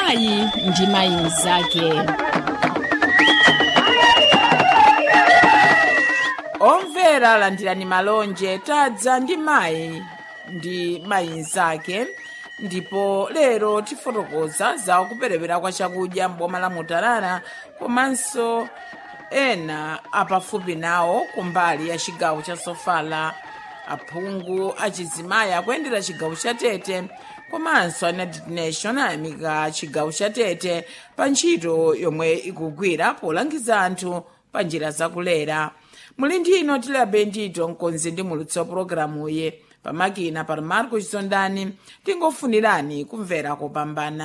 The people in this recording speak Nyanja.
mayi ndi mayi mnzake omvera landirani malonje tadza ndi mayi ndi mayi mnzake ndipo lero tifotokoza za kuperewera kwa chakudya m'boma la mutarara komanso ena apafupi nawo kumbali ya chigawo cha sofala aphungu achizimayi akuyendera chigawo cha tete komanso a united nation ayamika chigawo cha tete pa ntchito yomwe ikugwira polangiza anthu pa njira zakulera muli ndino tilabe ndito mkonzi ndi mulutsi wa pologalamuyi pamakina pa marco chisondani tingofunirani kumvera kopambana